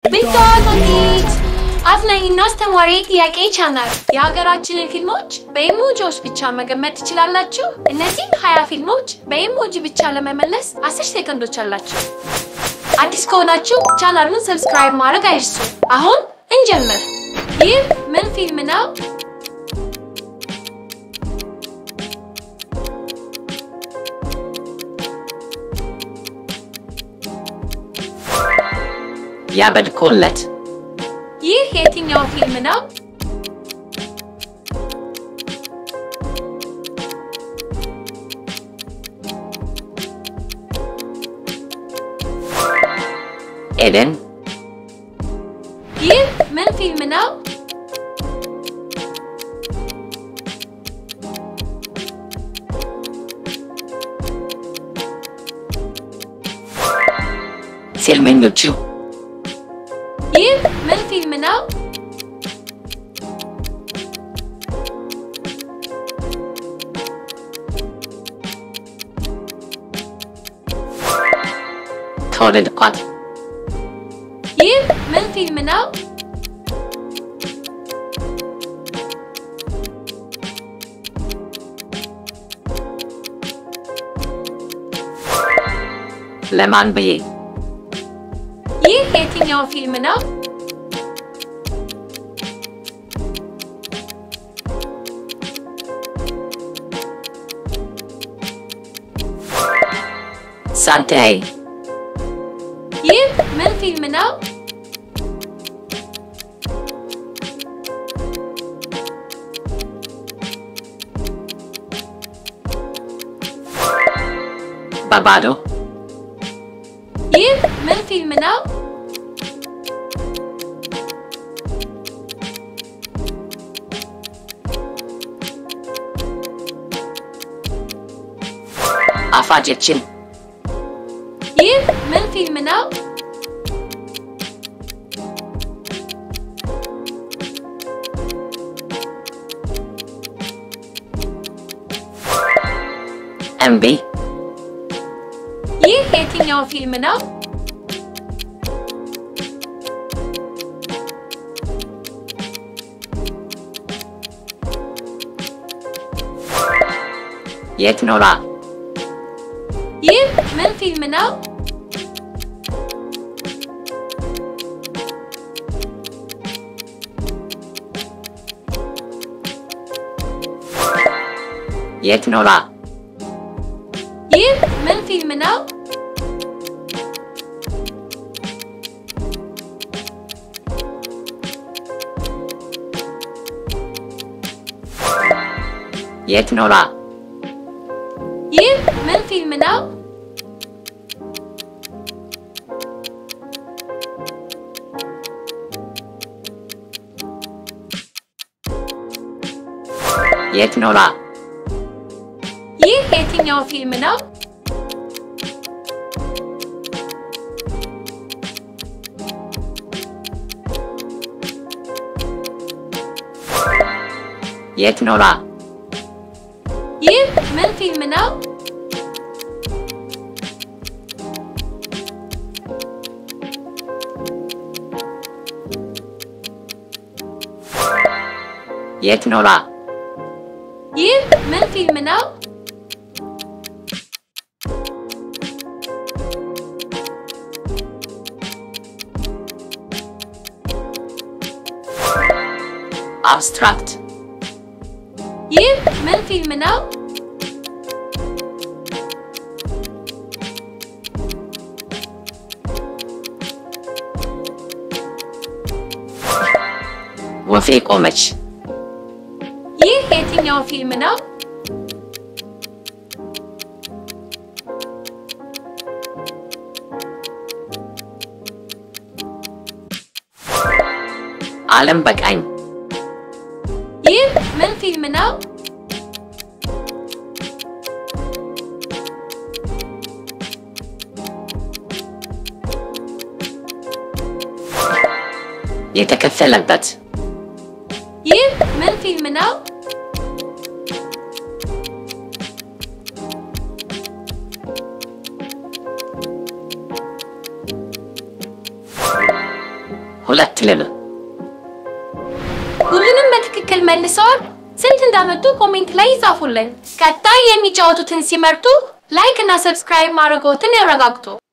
ቢታቶቲክስ አዝናኝና አስተማሪ ጥያቄ ቻናል የሀገራችንን ፊልሞች በኢሞጂዎች ብቻ መገመት ትችላላችሁ። እነዚህ ሀያ ፊልሞች በኢሞጂ ብቻ ለመመለስ አስር ሴኮንዶች አላችሁ። አዲስ ከሆናችሁ ቻናሉን ሰብስክራይብ ማድረግ አይርሱ። አሁን እንጀምር። ይህ ምን ፊልም ነው? ያበድኮለት ይህ የትኛው ፊልም ነው? ኤደን ይህ ምን ፊልም ነው? ፊልመኞቹ ይህ ምን ፊልም ነው? ከወለድኳት ይህ ምን ፊልም ነው? ለማን ብዬ ይህ የትኛው ፊልም ነው? ሳንታይ ይህ ምን ፊልም ነው? ባባዶ ይህ ምን ፊልም ነው? አፋጀችን ይህ ምን ፊልም ነው? እምቢ ይህ የትኛው ፊልም ነው? የት ኖራ ይህ ምን ፊልም ነው? የት ኖራ ይህ ምን ፊልም ነው? የት ኖራ ይህ ምን ፊልም ነው? የት ኖራ ይህ የትኛው ፊልም ነው? የት ኖራ ይህ ምን ፊልም ነው? የት ኖራ ይህ ምን ፊልም ነው? አብስትራክት ይህ ምን ፊልም ነው? ወፌ ቆመች ይህ የትኛው ፊልም ነው? ዓለም በቃኝ ይህ ምን ፊልም ነው? የተከፈለበት ይህ ምን ፊልም ነው? ሁለት ልል ሁሉንም በትክክል መልሰዋል። ስንት እንዳመጡ ኮሜንት ላይ ይጻፉልን። ቀጣይ የሚጫወቱትን ሲመርጡ ላይክ እና ሰብስክራይብ ማድረግዎትን ያረጋግጡ።